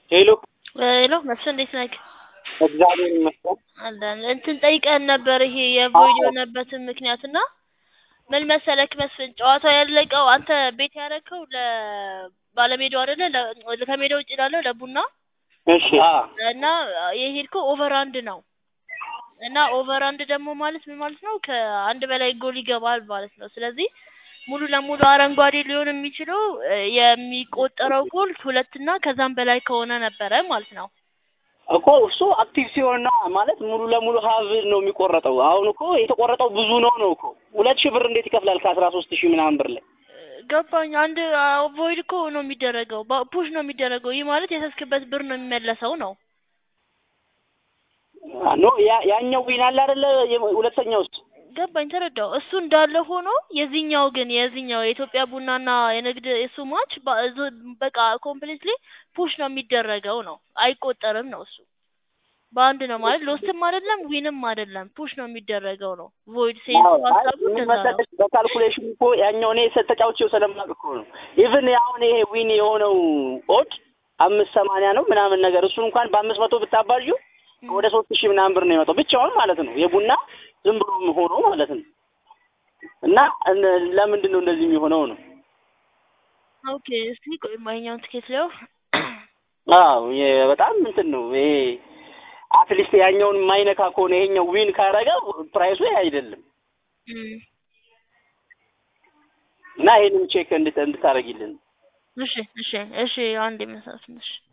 ሄሎ ሄሎ መስፍን እንዴት ነህ? እግዚአብሔር ይመስገን። አለን እንትን ጠይቀን ነበር ይሄ የቮይድ የሆነበትን ምክንያት እና ምን መሰለክ መስፍን ጨዋታው ያለቀው አንተ ቤት ያደረከው ለባለሜዳው አይደለ ለ- ከሜዳ ውጭ ላለው ለቡና እሺ አ እና የሄድከው ኦቨር አንድ ነው እና ኦቨር አንድ ደግሞ ማለት ምን ማለት ነው? ከአንድ በላይ ጎል ይገባል ማለት ነው። ስለዚህ ሙሉ ለሙሉ አረንጓዴ ሊሆን የሚችለው እ የሚቆጠረው ጎል ሁለትና ከዛም በላይ ከሆነ ነበረ ማለት ነው። እኮ እሱ አክቲቭ ሲሆን ነው ማለት ሙሉ ለሙሉ ሀብ ነው የሚቆረጠው። አሁን እኮ የተቆረጠው ብዙ ነው ነው እኮ ሁለት ሺህ ብር እንዴት ይከፍላል ከአስራ ሶስት ሺህ ምናምን ብር ላይ ገባኝ። አንድ ቮይድ እኮ ነው የሚደረገው፣ ፑሽ ነው የሚደረገው። ይህ ማለት የሰስክበት ብር ነው የሚመለሰው ነው። ኖ ያ- ያኛው ዊን አለ አይደለ የ- ሁለተኛው ውስጥ ገባኝ፣ ተረዳው። እሱ እንዳለ ሆኖ የዚህኛው ግን የዚህኛው የኢትዮጵያ ቡናና የንግድ እሱ ማች በቃ ኮምፕሊትሊ ፑሽ ነው የሚደረገው ነው፣ አይቆጠርም ነው እሱ በአንድ ነው ማለት ሎስትም አይደለም ዊንም አይደለም፣ ፑሽ ነው የሚደረገው ነው። ቮይድ ሴንስ ሀሳቡ ምን እንደዛ ነው። መሰለሽ በካልኩሌሽን እኮ ያኛው እኔ ተጫውቼው ስለማውቅ እኮ ነው። ኢቭን አሁን ይሄ ዊን የሆነው ኦድ አምስት ሰማንያ ነው ምናምን ነገር እሱን እንኳን በአምስት መቶ ብታባዡ ወደ ሶስት ሺህ ምናምን ብር ነው የመጣው ብቻውን ማለት ነው። የቡና ዝም ብሎ ሆኖ ማለት ነው። እና እነ- ለምንድን ነው እንደዚህ የሚሆነው ነው? ኦኬ እስቲ ቆይ ማይኛውን ትኬት ለው አዎ የ- በጣም እንትን ነው ይሄ አትሊስት ያኛውን የማይነካ ከሆነ ይሄኛው ዊን ካረገ ፕራይሱ ይሄ አይደለም። እና ይሄንን ቼክ እንድት እንድታረጊልን እሺ እሺ እሺ አንድ የመሳት ትንሽ